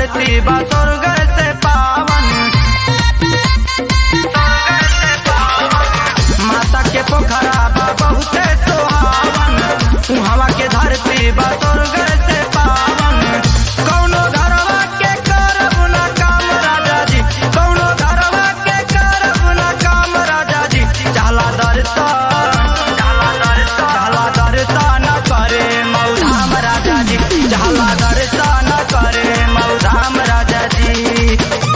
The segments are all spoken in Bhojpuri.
धरती बा स्वर्ग से पावन स्वर्ग से पावन। माता के पोखरा बा बहुते सुहावन उहवा के धरती बा स्वर्ग से पावन कौनो घरवा के करब ना काम राजा जी कौनो घरवा के करब ना काम राजा जी चला दर्शन चला दर्शन चला दर्शन करे मौधाम राजा जी चला दर्शन करे मौधाम राजा जी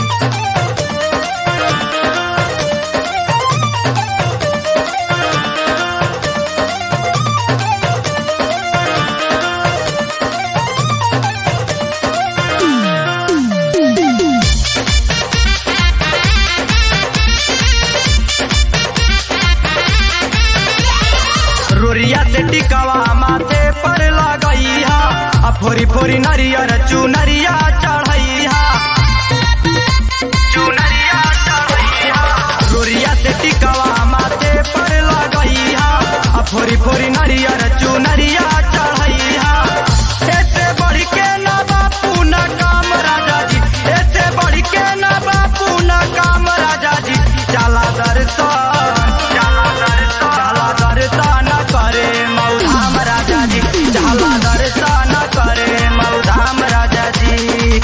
रोरिया से टिकवा माथे पर लगैहा आ फोरी फोरी नरियर चुनरिया चढ़ैहा चुनरिया चढ़ैहा रोरिया से टिकवा माथे पर लगैहा आ फोरी फोरी नरियर चुनरिया चढ़ैहा ऐसे बढ़ के ना बापू ना काम राजा जी ऐसे बढ़ के ना बापू ना काम राजा जी चला दर्शन चला दर्शन चला दर्शन करे मौधाम राजा जी चला दर्शन करे मौधाम राजा जी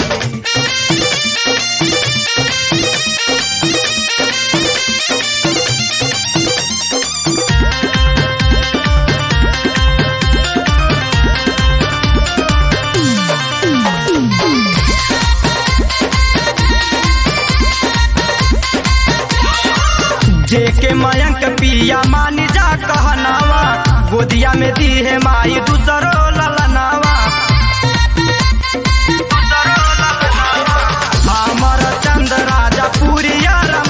जेके मयंक पिया मानी जा कहनावा गोदिया में दी है माई दूसरो ललनावा दूसरो ललनावा। हमर चंद राजा पुरिया